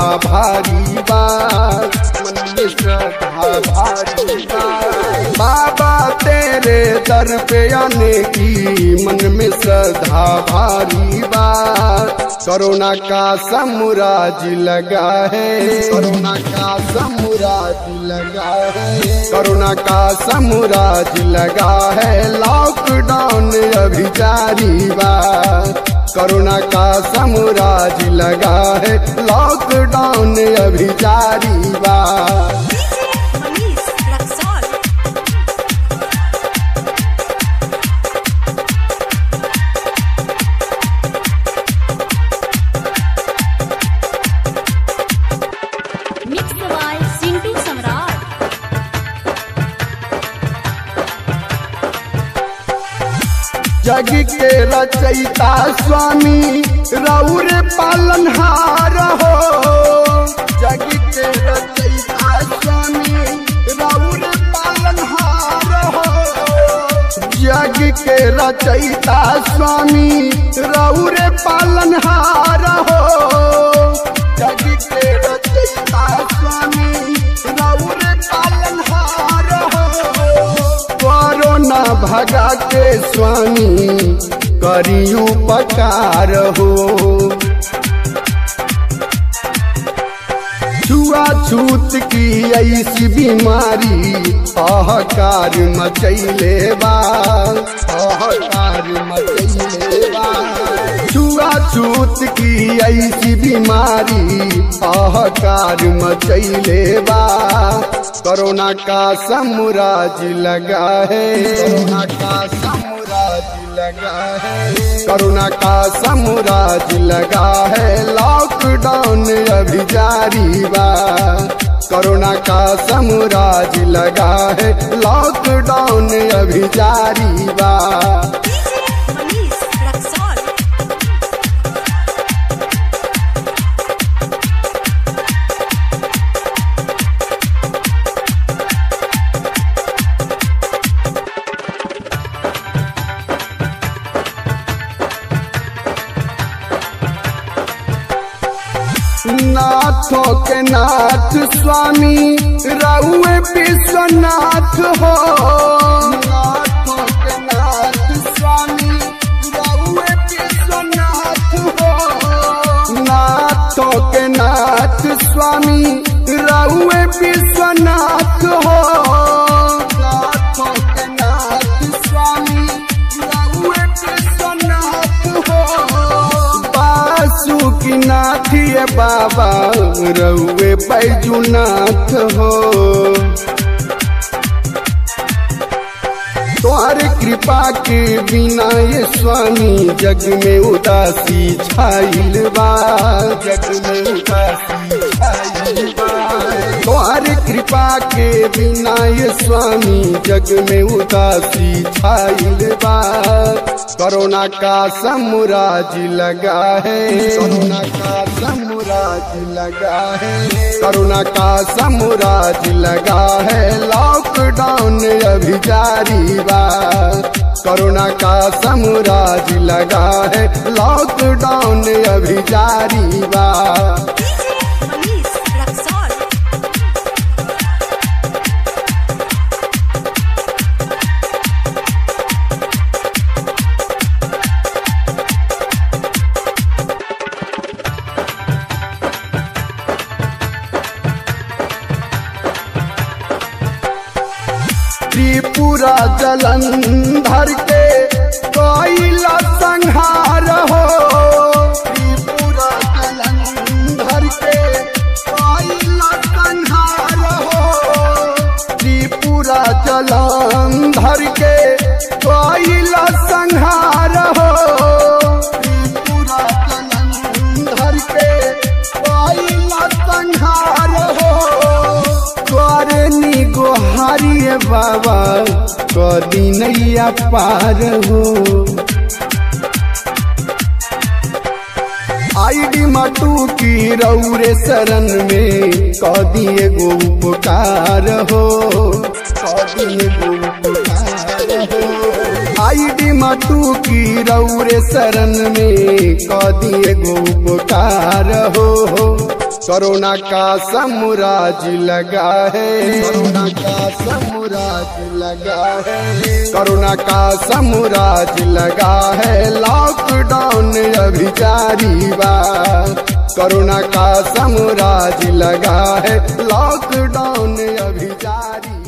भारी बा मन में श्रद्धा भारी बा बाबा तेरे दर पे आने की मन में श्रद्धा भारी बा कोरोना का समुराज लगा है कोरोना का समुराज लगा है कोरोना का समुराज लगा है लॉकडाउन अभी जारी बा कोरोना का समुराज लगा है लॉकडाउन अभी जारी बा Manish Raxol. Mixed by Sintu Samrat. जग के रचयिता स्वामी रौर पालनहार हो जग के रचयिता स्वामी रौर पालनहार हो जग के रचयिता स्वामी रौर पालनहार हो जग के रचयिता स्वामी रौर पालनहार हो कोरोना भगा के स्वामी करी उपकार हो छुआछूत की ऐसी बीमारी अहकार मचैले बा अहकार मचैले बा छुआछूत की ऐसी बीमारी अहकार मचैले बा कोरोना का समुराज लगा है कोरोना का समुराज लगा है कोरोना का समुराज लगा है लॉकडाउन अभी जारी बा कोरोना का समुराज लगा है लॉकडाउन अभी जारी बा Manish Raxol. नाथों के नाथ स्वामी रउए विश्वनाथ हो नाथों के नाथ स्वामी रउए विश्वनाथ हो नाथों के नाथ स्वामी रउए विश्वनाथ हो नाथों के नाथ स्वामी रउए विश्वनाथ हो बासु की नाथिए बाबा रउए बैजुनाथ हो तुम्हारे कृपा के बिना ये स्वामी जग में उदासी छाइल बा जग में उदासी छाइल बा तुम्हारे कृपा के बिना ये स्वामी जग में उदासी छाइल बा कोरोना का समुराज लगा है कोरोना का समुराज लगा है कोरोना का समुराज लगा है लॉकडाउन अभी जारी बा कोरोना का समुराज लगा है लॉकडाउन अभी जारी बा Manish Raxol. त्रिपुरा जलंधर के कोयला संहार हो त्रिपुरा जलंधर के कोयला संहार हो त्रिपुरा जलंधर के कोयला संहार हो त्रिपुरा जलंधर के कोयला संहार हो तोरे नी गोहारिए बाबा कदी नैया पार हो आईडी मटू की रौरे शरण में कदी एगो उपकार हो कदी एगो उपकार हो आईडी मटू की रौरे शरण में कदी एगो उपकार हो कोरोना का समुराज लगा है कोरोना का समुराज लगा है कोरोना का समुराज लगा है लॉकडाउन अभी जारी बा कोरोना का समुराज लगा है लॉकडाउन अभी जारी